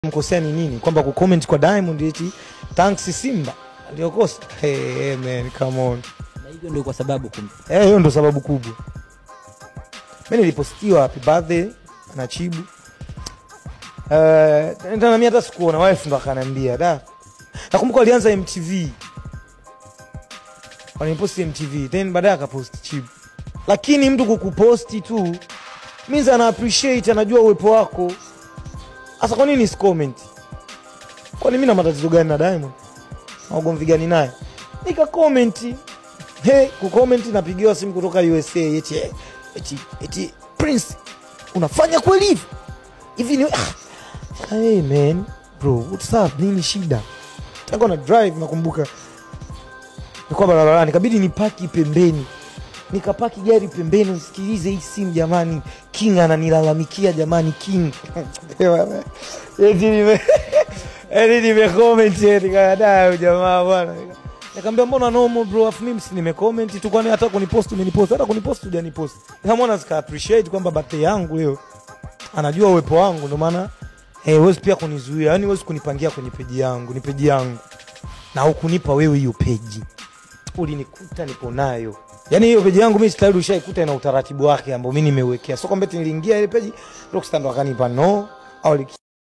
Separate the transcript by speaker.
Speaker 1: mkosea ni nini? Kwamba kucomment kwa Diamond eti thanks Simba ndio kosa? Hey, hey, man come on.
Speaker 2: na hivyo ndio kwa sababu kum...
Speaker 1: Eh, hiyo ndo sababu kubwa. Mimi nilipostiwa happy birthday na Chibu. Eh, uh, na mimi hata sikuona wife ndo akaniambia da. Nakumbuka alianza MTV. Waliposti MTV, then baadaye akapost Chibu. Lakini mtu kukuposti tu means ana appreciate, anajua uwepo wako. Sasa kwa nini comment? Kwani mimi na matatizo gani na Diamond? Na ugomvi gani naye? Nika comment. Hey, kucomment napigiwa simu kutoka USA eti eh, eti eti Prince unafanya kweli hivi? Hivi ni ah. Hey man, bro, what's up? Nini shida? Tako na drive nakumbuka. Nilikuwa barabarani, ikabidi nipaki pembeni. Nikapaki gari pembeni, usikilize hii simu jamani. King ananilalamikia jamani, King. Eti nime eti nimecomment eti kada jamaa bwana. Nikamwambia mbona normal bro, afu mimi si nimecomment tu, kwani hata kunipost umenipost, hata kunipost hujanipost. Nikamwona zika appreciate kwamba birthday yangu leo anajua uwepo wangu, ndio maana eh, huwezi pia kunizuia, yani huwezi kunipangia kwenye peji yangu, ni peji yangu, na hukunipa wewe hiyo peji, ulinikuta nipo nayo. Yani hiyo peji yangu mimi tayari ushaikuta ina utaratibu wake ambao mimi nimeuwekea, sio kwamba eti niliingia ile peji Rockstar ndo akanipa no au